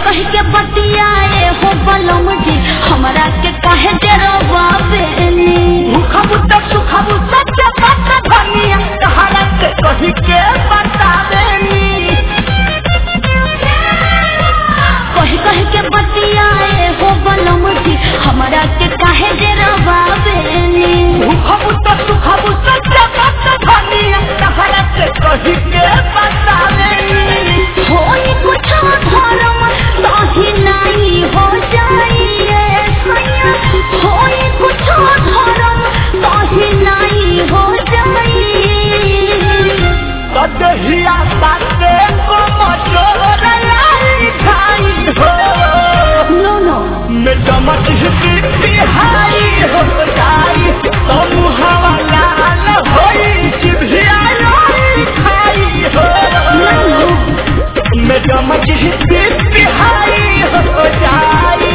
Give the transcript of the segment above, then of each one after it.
कह के बतियाए हो बलम जी हमरा के काहे डरवा बेनी भूखा बुद्ध सुखा बुद्ध के बात धनिया तहरा के कही के बतावेनी कह कह के बतियाए हो बलम जी हमरा के काहे डरवा बेनी भूखा बुद्ध सुखा बुद्ध के बात धनिया तहरा के कही के बतावेनी होई कुछ धर्म ताही नहीं हो जाइए सैया होई कुछ धर्म ताही नहीं हो जाइए कदहिया बाते को मचोर लाई खाई हो नो नो मैं चमक ही बिहारी हो जाई तुम हवा लाल होई जिभिया लाई खाई हो मैं चमक ही बिहारी हो जाई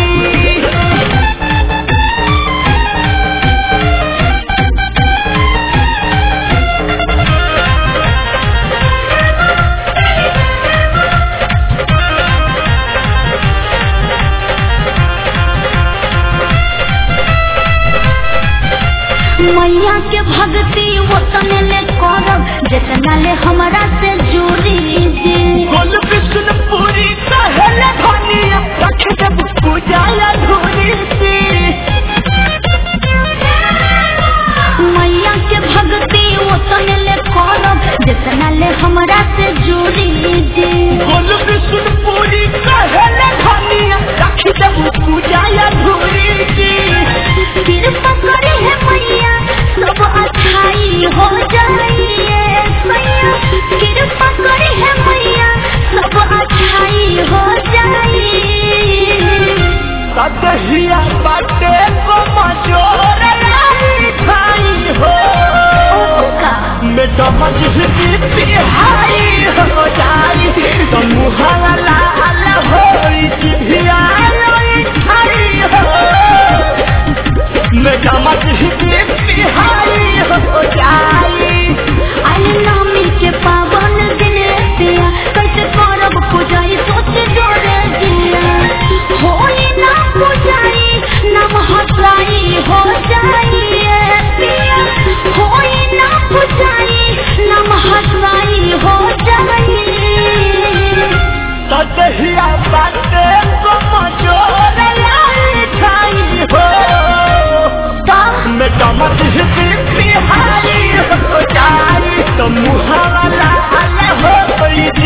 मैया के भक्ति वो तने ले करब जितना ले हमरा से जुड़ी जी गोल कृष्ण पूरी कहले धनिया रख जब पूजा अधूरी सी मैया के भक्ति वो तने ले करब जितना ले हमरा से जुड़ी जी गोल कृष्ण पूरी कहले धनिया रख जब पूजा अधूरी सी कृपा करे है मैया सब अच्छाई हो जाइए मैया कृपा करे है मैया सब अच्छाई हो जाइए कदहिया बाटे को मजोर लाई खाई हो का मैं समझ ही बिहारी हो जाई समूह लाल होई जिभिया लाई खाई हो मैं समझ ही बिहारी हो जाई आई नामी के पावन दिन पिया कैसे करब पूजाई सोच जोड़े दिया होई ना पूजाई नाम हसाई हो जाइए पिया होई ना पूजाई नाम हसाई हो जाइए कदहिया बाटे को मजोर लाई खाई हो मैं चमक ही बिहारी हो जाई तो मुहावा लाल हो